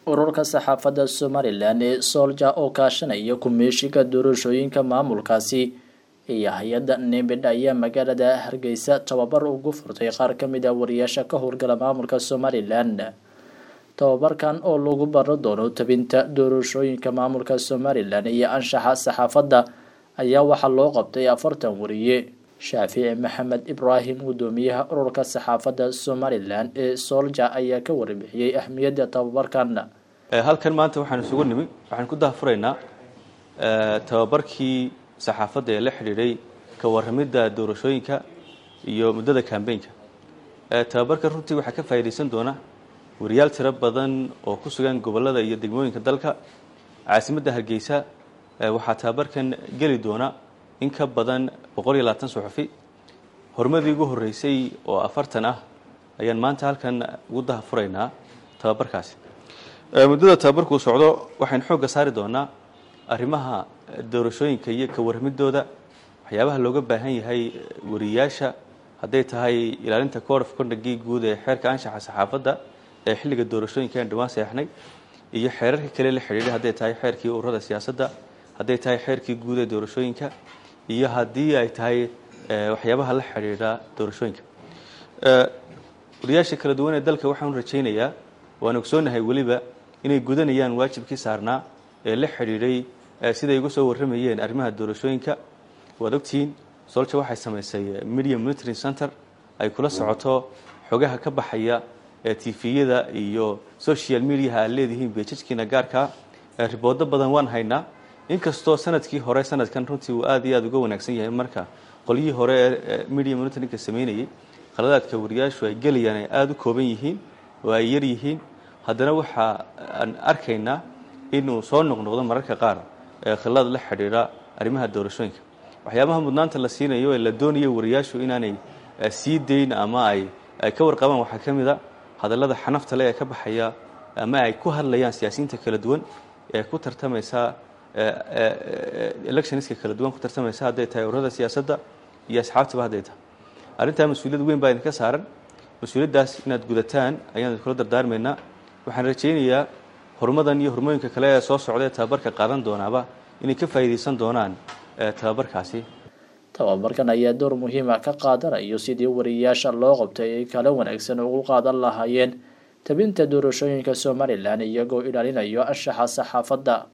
ururka saxaafadda somalilan ee soolja oo kaashanaya kumeeshiga doorashooyinka maamulkaasi iyo hay-adda nemid ayaa magaalada hargeysa tababar ugu furtay qaar ka mid ah wariyaasha ka howlgala maamulka somalilan tababarkan oo lagu baro doono tabinta doorashooyinka maamulka somalilan iyo anshaxa saxaafadda ayaa waxaa loo qabtay afartan wariye shaafici maxamed ibraahim guddoomiyaha ururka saxaafadda somalilan ee soolja ayaa ka warbixiyey ahmiyadda tababarkan halkan maanta waxaan isugu nimi waxaan ku dahafuraynaa tababarkii saxaafadda ee la xidhiidhay ka warramidda doorashooyinka iyo muddada kambeynka tababarkan runtii waxaa ka faa'iidaysan doona wariyaal tiro badan oo ku sugan gobollada iyo degmooyinka dalka caasimadda hargeysa waxaa tababarkan geli doona in ka badan boqol iyo labaatan suxufi horumadii ugu horreysay oo afartan ah ayaan maanta halkan ugu dahafuraynaa tababarkaasi muddada tababarkuu socdo waxaynu xoogga saari doonaa arrimaha doorashooyinka iyo ka warramidooda waxyaabaha looga baahan yahay wariyaasha hadday tahay ilaalinta code of conductgii guud ee xeerka anshaxa saxaafadda ee xilliga doorashooyinka aan dhawaan seexnay iyo xeerarka kale la xidhiidhay hadday tahay xeerkii ururada siyaasadda hadday tahay xeerkii guud ee doorashooyinka iyo haddii ay tahay waxyaabaha la xidhiidha doorashooyinka wariyaasha kala duwan ee dalka waxaan rajaynayaa waan ogsoonahay weliba inay gudanayaan waajibkii saarnaa ee la xidhiidhay siday uga soo warramayeen arrimaha doorashooyinka waad ogtihiin solja waxay samaysay media monitoring center ay kula socoto xogaha ka baxaya tviyada iyo social mediaha aad leedihiin beejajkiina gaarkaa riboodo badan waan haynaa inkastoo sanadkii hore sanadkan runtii uu aad iyo aad uga wanaagsan yahay marka qolyihii hore ee media monitoringka samaynayay khaladaadka wariyaashu ay gelayaan ay aada u kooban yihiin oo ay yar yihiin haddana waxa aan arkaynaa inuu soo noqnoqdo mararka qaar khilad la xidhiidha arrimaha doorashooyinka waxyaabaha mudnaanta la siinayo ee la doonayo wariyaashu inaanay sii dayn ama ay ay ka warqabaan waxaa ka mid a hadallada xanafta le ee ka baxaya ama ay ku hadlayaan siyaasiyiinta kala duwan ee ku tartamaysa electionska kala duwan ku tartamaysa hadday tahay ururada siyaasadda iyo asxaabtaba hadday tahay arrintaa mas-uuliyad weyn baa idinka saaran mas-uuliyaddaas inaad gudataan ayaan idinkula dardaarmaynaa waxaan rajaynayaa horumadan iyo hormooyinka kale ee soo socda ee tababarka qaadan doonaaba inay ka faa'iidaysan doonaan tababarkaasi tababarkan ayaa door muhiima ka qaadanayo sidii wariyaasha loo qabtay ay kala wanaagsan ugu qaadan lahaayeen tabinta doorashooyinka somalilan iyagoo ilaalinayo anshaxa saxaafadda